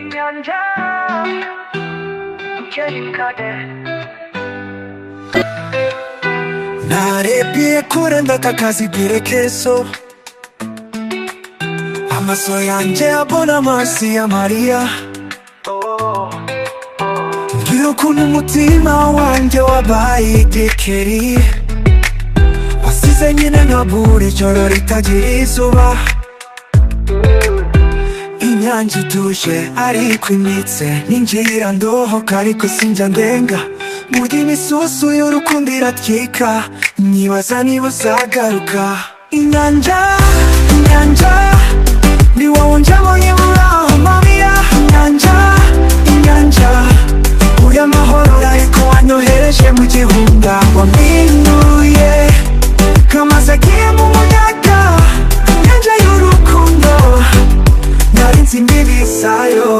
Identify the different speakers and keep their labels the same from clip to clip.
Speaker 1: Gonja, Jerry Carter.
Speaker 2: narebye kure ndakakazi bwire keso amaso yanjye abona amazi ya mariya mbwira ukuntu umutima wanjye wabaye igikeri wasize nyine nkabura ijoro ritagira izuba inyange ituje ariko imitse ninjira ndohoka ariko sinjya ndenga muri misusu y'urukundo iratwika nibaza niba uzagaruka inyanja inyanja ni wowe njyabonye muri aho mamiya inyanja inyanja uyu amahoro ariko wanyohereje mu gihunda wampinuye kamaze agiye mu muyaga inyanja y'urukundo narinzi imbibi zayo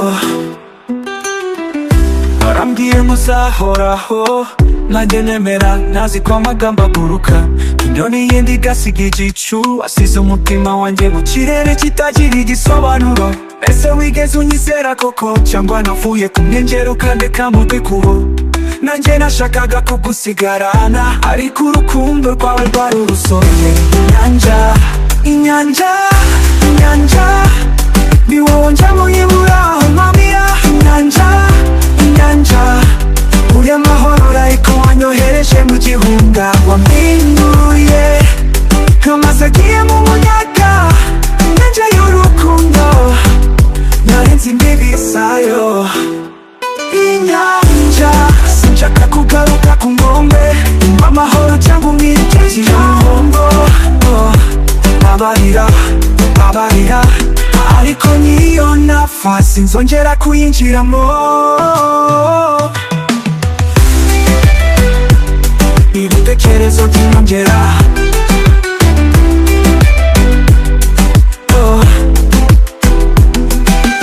Speaker 2: barambwiye muzahoraho nanjye nemera ntazi ko amagambo aguruka inyoni yindi igasiga igicu asize umutima wanjye mu kirere kitagira igisobanuro ese wigeze unyizera koko cyangwa navuye ku mwengero ukandeka mu rwikubo nanjye nashakaga kugusigarana ariko urukundo rwawe rwari urusobe inyanja inyanja inyanja ni wowe njyamo yibura mpamira inyanja inyanja uri amahoro ariko wanyohereje mu gihunga wampinduye nkamaze agiye mu muyaga inyanja y'urukundo narenze imbibi zayo inyanja sinshaka kugaruka ku nkombe mba amahoro cyangwa umwirikije ihombo abarira abarira ariko niyo nafasi nzongera kuyinjiramo ibitekerezo byiyongera Oh.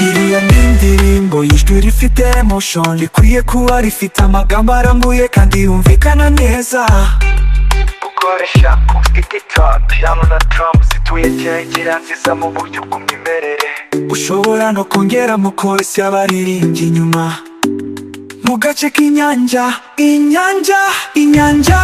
Speaker 2: iriya ni indirimbo y'ijwi rifite emotion rikwiye kuba rifite amagambo arambuye kandi yumvikana neza
Speaker 3: gukoresha igitondo Yama na Trump zituye kirekire nziza mu buryo bw'umwimerere
Speaker 2: ushobora no kongeramo chorus y'abaririmbyi inyuma mu gace k'inyanja inyanja inyanja